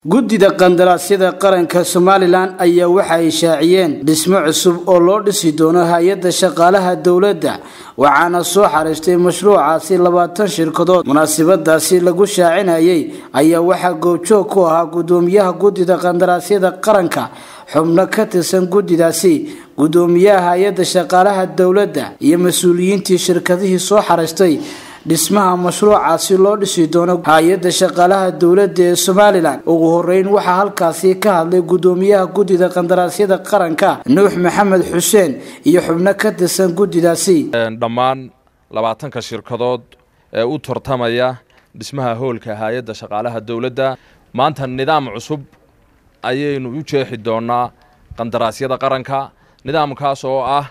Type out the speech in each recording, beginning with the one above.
guddida qandaraasyada qaranka somalilan ayaa waxa ay shaaciyeen dhismo cusub oo loo dhisi doono hay-adda shaqaalaha dowladda waxaana soo xariistay mashruucaasi labaatan shirkadood munaasabadaasi lagu shaacinayay ayaa waxaa goobjoog ku ahaa guddoomiyaha guddida qandaraasyada qaranka xubno ka tirsan guddidaasi guddoomiyaha hay-adda shaqaalaha dowladda iyo mas-uuliyiintii shirkadihii soo xariistay dhismaha mashruucaasi loo dhisi doono hay-adda shaqaalaha dowladda ee somalilan ugu horeyn waxaa halkaasi ka hadlay guddoomiyaha guddida qandaraasyada qaranka nuux maxamed xuseen iyo xubno ka tirsan guddidaasi dhammaan labaatanka shirkadood ee u tartamaya dhismaha hoolka hay-adda shaqaalaha dowladda maanta nidaam cusub ayaynu u jeexi doonaa qandaraasyada qaranka nidaamkaas oo ah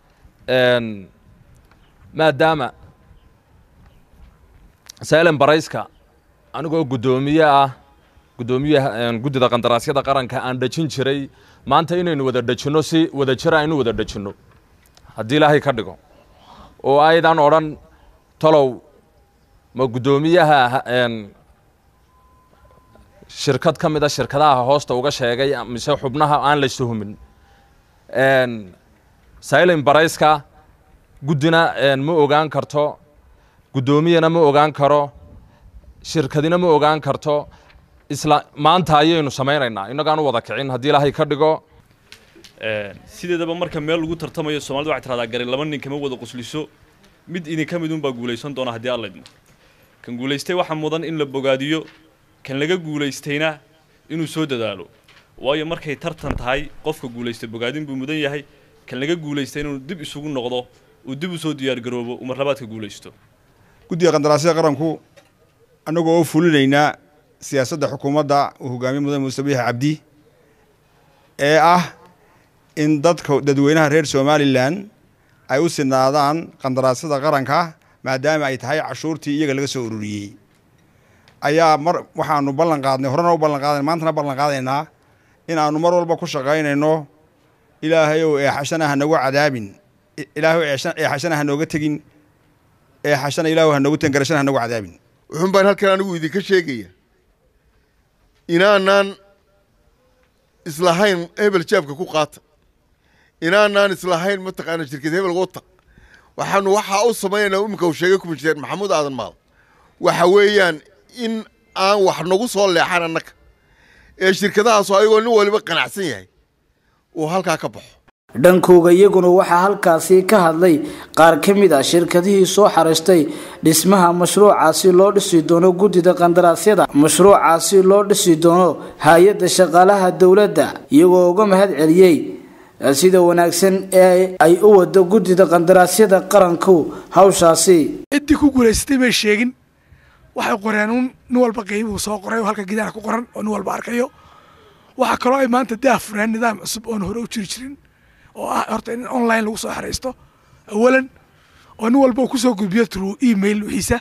maadaama salen barayska anigoo guddoomiye ah guddoomiyaha guddida qandaraasyada qaranka aan dhejin jiray maanta inaynu wada dhejinno si wada jira aynu wada dhejinno haddii ilaahay ka dhigo oo aydan odhan talow ma guddoomiyaha shirkad ka mida shirkadaha hoosta uga sheegay mise xubnaha aan la suhumin silin barayska guddina ma ogaan karto guddoomiyana ma ogaan karo shirkadina ma ogaan karto isla maanta ayaynu samaynaynaa innagaan u wada kicin haddii ilaahay ka dhigo sideedaba marka meel lagu tartamayo somalida waxay tiradaa garin laba nin kama wada qusliso mid idinka mid unbaa guulaysan doona haddii alla idmo kan guulaystay waxaa mudan in la bogaadiyo kan laga guulaystayna inuu soo dadaalo waayo markay tartan tahay qofka guulaystay bogaadin buu mudan yahay kan laga guulaystay inuu dib isugu noqdo uu dib u soo diyaargaroobo uu marlabaadka guulaysto guddiga qandaraasyada qaranku annagoo oo fulinaynaa siyaasadda xukuumadda uu hogaamiye mudan muuse biix cabdi ee ah in dadka dadweynaha reer somalilan ay u sinaadaan qandaraasyada qaranka maadaama ay tahay cashuurtii iyaga laga soo ururiyey ayaa mar waxaanu ballan qaadnay horena u ballan qaadana maantana ballan qaadaynaa in aanu mar walba ku shaqaynayno ilaahayow eexashana ha nagu cadaabin ilaahay eexashana ha nooga tegin eexashana ilaahu ha noogu tegin garashana ha nagu cadaabin wuxuun baan halkan anigu idinka sheegaya inaanaan islahayn hebel jaabka ku qaata inaanaan islahayn mataqaana shirkad hebel wata waxaanu waxaa u samaynaynaa iminka uu sheegay kumisheer maxamuud aadan maal waxa weeyaan in aan wax nagu soo leexan annaga ee shirkadahaasoo ayagoo nin waliba qanacsan yahay uu halkaa ka baxo dhankooga iyaguna waxaa halkaasi ka hadlay qaar ka mid ah shirkadihii soo xariistay dhismaha mashruucaasi loo dhisi doono guddida qandaraasyada mashruucaasi loo dhisi doono hay-adda shaqaalaha dowladda iyagoo uga mahad celiyey sida wanaagsan ee ay u wado guddida qandaraasyada qaranku hawshaasi ciddii ku guulaysatay may sheegin waxay qoreen un nin walba qiimuu soo qoray oo halka gidaar ku qoran oo nin walba arkayo waxaa kaloo ay maanta daafureen nidaam cusub oon hore u jiri jirin oo ah horta in online lagu soo xaraysto awalan oo nin walba uu kusoo gudbiyo true email wixiisa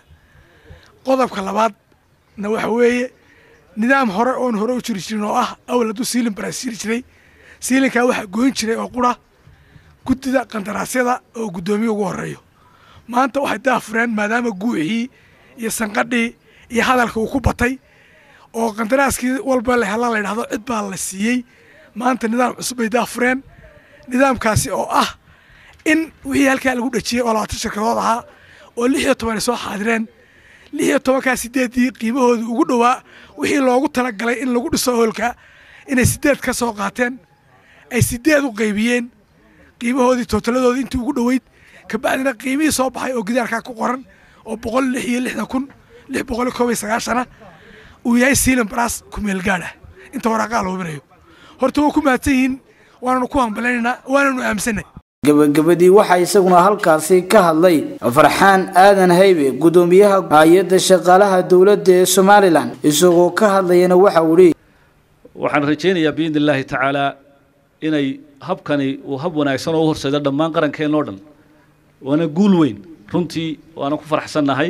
qodobka labaadna waxa weeye nidaam hore oon hore u jiri jirin oo ah awal hadduu siilin baras jiri jiray siilinkaa waxaa goyn jiray oo qura guddida qandaraasyada oo guddoomiye ugu horeeyo maanta waxay daafureen maadaama guuxii iyo sanqadhii iyo hadalka uu ku batay oo qandaraaskii walba la hela la yidhahdo cid baa la siiyey maanta nidaam cusub bay daafureen nidaamkaasi oo ah in wixii halkaa lagu dhejiyey oo labaatan shirkadood ahaa oo lix iyo toban ay soo xaadireen lix iyo tobankaa sideeddii qiimahoodii ugu dhowaa wixii loogu talagalay in lagu dhiso hoolka inay sideed ka soo qaateen ay sideed u qaybiyeen qiimahoodii tootaladoodii intii ugu dhoweyd kabacdina qiimihii soo baxay oo gidaarkaa ku qoran oo boqol lix iyo lixdan kun lix boqol iyo koob iyo sagaashana uu yahay siilan baraas kumeel gaadha inta waraaqaa la hubinayo horta waa ku mahadsan yihiin waananu ku hambaleynaynaa waananu aaminsanay gabagabadii waxaa isaguna halkaasi ka hadlay farxaan aadan haybe guddoomiyaha hay-adda shaqaalaha dowladda ee somalilan isagoo ka hadlayana waxa uu hi waxaan rajaynayaa biidni illaahi tacaalaa inay habkani uu hab wanaagsan oo u horseedo dhammaan qarankeenoo dhan waana guul weyn runtii waana ku faraxsannahay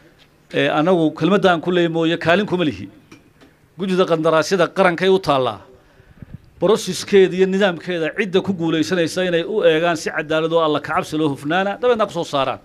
annagu kelmadda aan ku leey mooye kaalin kuma lihi guddida qandaraasyada qarankay u taallaa broseskeeda iyo nidaamkeeda cidda ku guulaysanaysa inay u eegaan si cadaalad oo alla kacabsi loo hufnaana dabeedna ku soo saaraan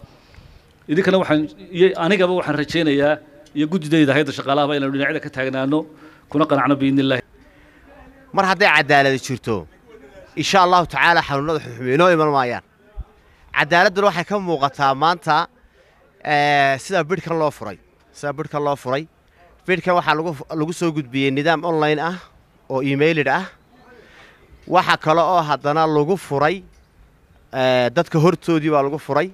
idinkana waxaan iyo anigaba waxaan rajaynayaa iyo guddidayda hayadda shaqaalahaba inaynu dhinacyada ka taagnaano kuna qanacno biidni illaahi mar hadday cadaaladi jirto insha allahu tacaala xanuunada xuxume inoo iman maayaan cadaaladduna waxay ka muuqataa maanta sida bidhkan loo furay sida bidhkan loo furay bidhkan waxaa lagu soo gudbiyey nidaam online ah oo emailid ah waxa kale oo haddana lagu furay dadka hortoodii baa lagu furay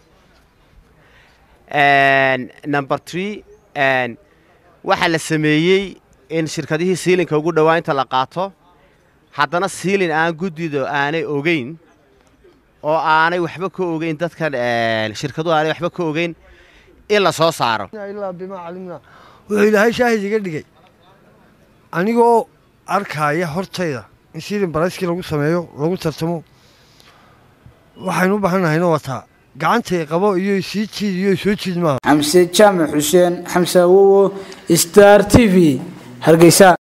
number tree waxaa la sameeyey in shirkadihii siilinka ugu dhowaa inta la qaato haddana siilin aan guddido aanay ogeyn oo aanay waxba ka ogeyn dadkan shirkaduhu aanay waxba ka ogeyn in la soo saaro ilaa bimaa calimnaa wuxuu ilaahay shaahid iga dhigay anigoo arkaaya hortayda in siilin barayskii lagu sameeyo lagu tartamo waxaynu u baahannahayna wataa gacantay qabo iyo sii jiid iyo soo jiid maaha xamse jaamac xuseen xamse awowo star t v hargeysa